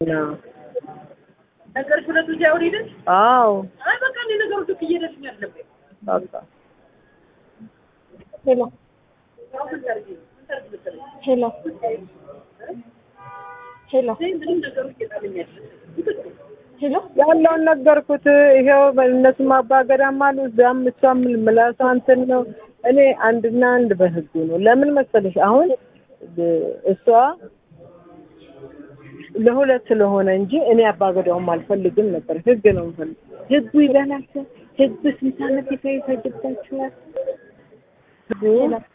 ነገርሽ ሁለቱ ሲያወሪ አይደል? አዎ አይ በቃ እኔ ነገሮች እኮ እየሄደልኝ አይደለም። በቃ ሄሎ አሁን ምን ታርጊ? ምን ታርጊ መሰለኝ? ሄሎ ሄሎ እኔ ምንም ነገሮች እየጣለኝ አይደለም። ሄሎ ያለውን ነገርኩት። ይሄው እነሱም አባገዳም አሉ እዛም እሷም ምላሷ እንትን ነው። እኔ አንድና አንድ በህጉ ነው። ለምን መሰለሽ አሁን እሷ ለሁለት ስለሆነ እንጂ እኔ አባገዳውም አልፈልግም ነበር። ህግ ነው የምፈልግ። ህጉ ይበላቸው። ህግ ስንት ዓመት ይፈጅባቸዋል? ህጉ